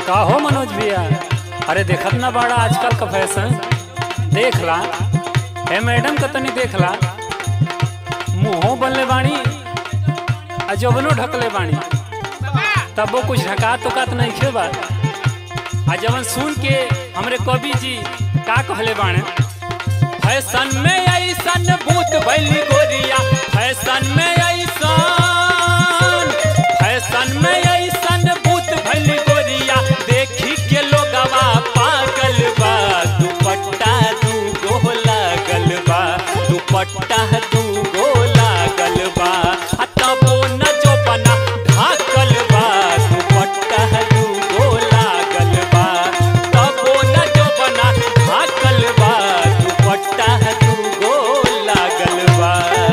का हो मनोज भैया अरे देखत ना बाड़ा आजकल का फैशन देख ला हे मैडम का तनी देख ला मुंहो बनले बाणी आ जबनो ढकले बाणी तबो कुछ ढका तो का नहीं खेबा आ जवन सुन के हमरे कवि जी का कहले बाणे फैशन में ऐसन भूत भैली गोरिया फैशन में ऐसन फैशन में ऐसन भूत भैली गोरिया देखी के लोगवा पागल बा दुपट्टा दू गो लागल बा दुपट्टा दू गो लागल बा आ तबो न जो बना ढाकल बा दुपट्टा दू गो लागल बा तबो न जो बना ढाकल बा दुपट्टा दू गो लागल बा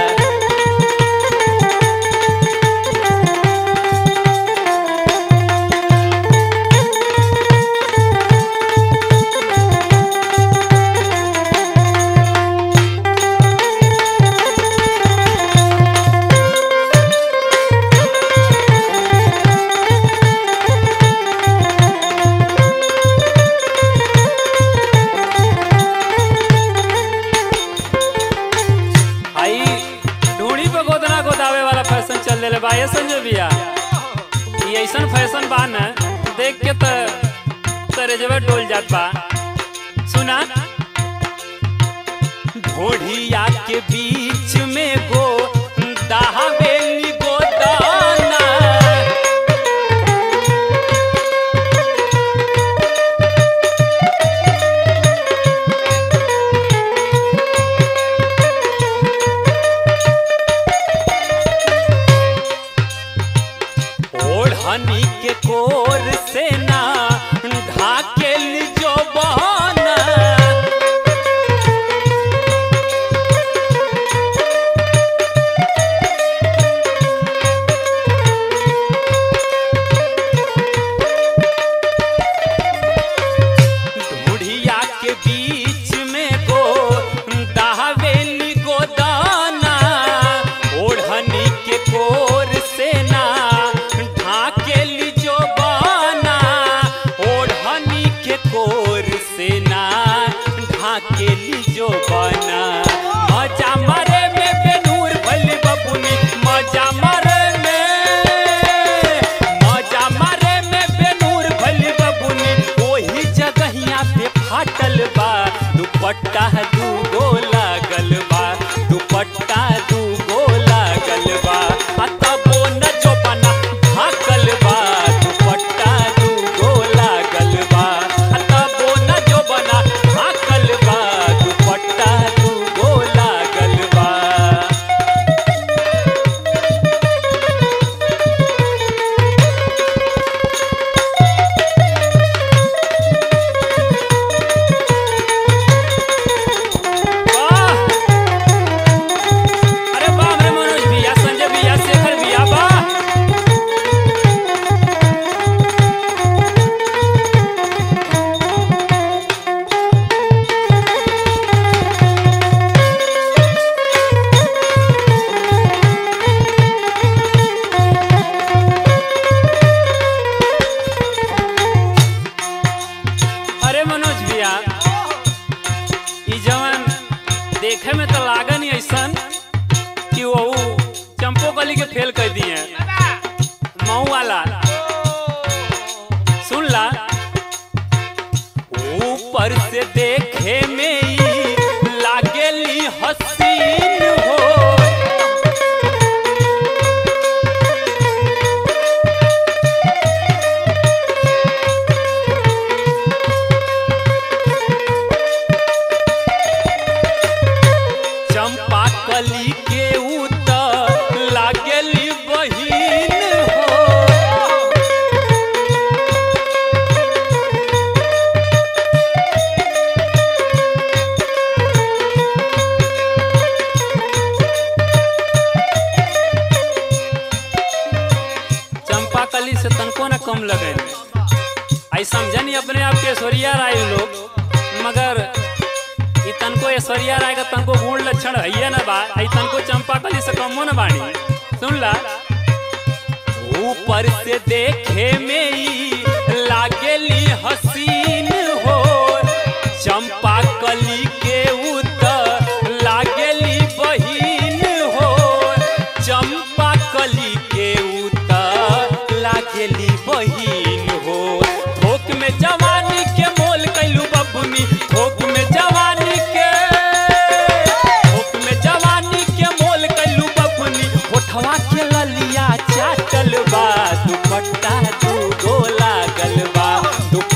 आई ढूंढी पे गोदना गोदावे वाला फैशन चल रहे बा ये संजय भैया ये ऐसन फैशन बा न देख के त तरे जब डोल जात बा सुना ढोढ़िया के बीच में गो दहावेली गोदाना ओढ़नी के कोर से ना ढाकेल जो बहाना ढूढ़िया के बीच में गो दहावेली गोदाना ओढ़नी के कोर से ना ढाकेली जो बाना ओढ़नी के कोर से ना ढाकेली जो बाना मजा मारे में बेनूर भली बबुनी मजा मारे में मजा मारे में बेनूर भली बबुनी ओही जगहिया पे फाटल बा दुपट्टा दू गो लागल बा दुपट्टा दू गो लागल बा आ तबो न जो बना ढाकल बा दुपट्टा दू गो लागल बा आ तबो न जो बना ढाकल बा दुपट्टा दू गो लागल बा वाह! अरे वाह रे मनोज भैया संजय भैया शेखर भैया वाह अरे मनोज भैया ई जवन देखे में तो लागन ही ऐसन कि वो चंपो कली के फेल कर दिए मऊ वाला सुन ला ऊपर से देखे में ही लागेली हसीन हो चंपा कली के उत लागेली बहिन हो चंपा कली से तनको न कम लगे आई समझनी अपने आप के ऐश्वर्या राय लोग मगर ई तनको ऐश्वर्या राय का तनको गुण लक्षण है ना बा आई तनको चंपा कली से कमो न बाणी सुन ला ऊपर से देखे में ही लागेली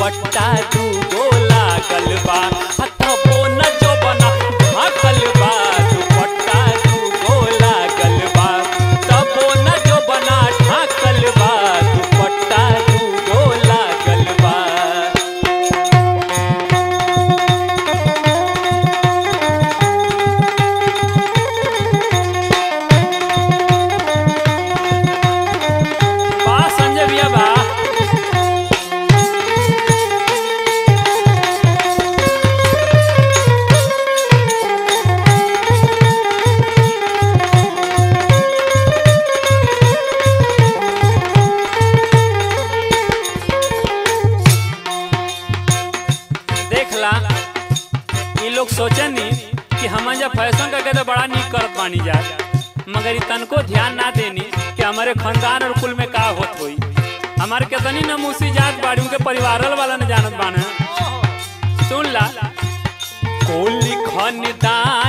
दुपट्टा दू गो लागल बा हथबो न जो बना ढाकल बा दुपट्टा दू गो लागल बा तबो न जो बना ढाकल बा दुपट्टा दू गो लागल बा बा संजय भैया बा देखला ये लोग सोचनी कि हम जब फैशन करके तो बड़ा निक करत बानी जा मगर ई तनको ध्यान ना देनी कि हमारे खानदान और कुल में का होत होई हमारे कितनी नमूसी जात बाड़ी उनके परिवारल वाला न जानत बाना सुन ला कुल खानदान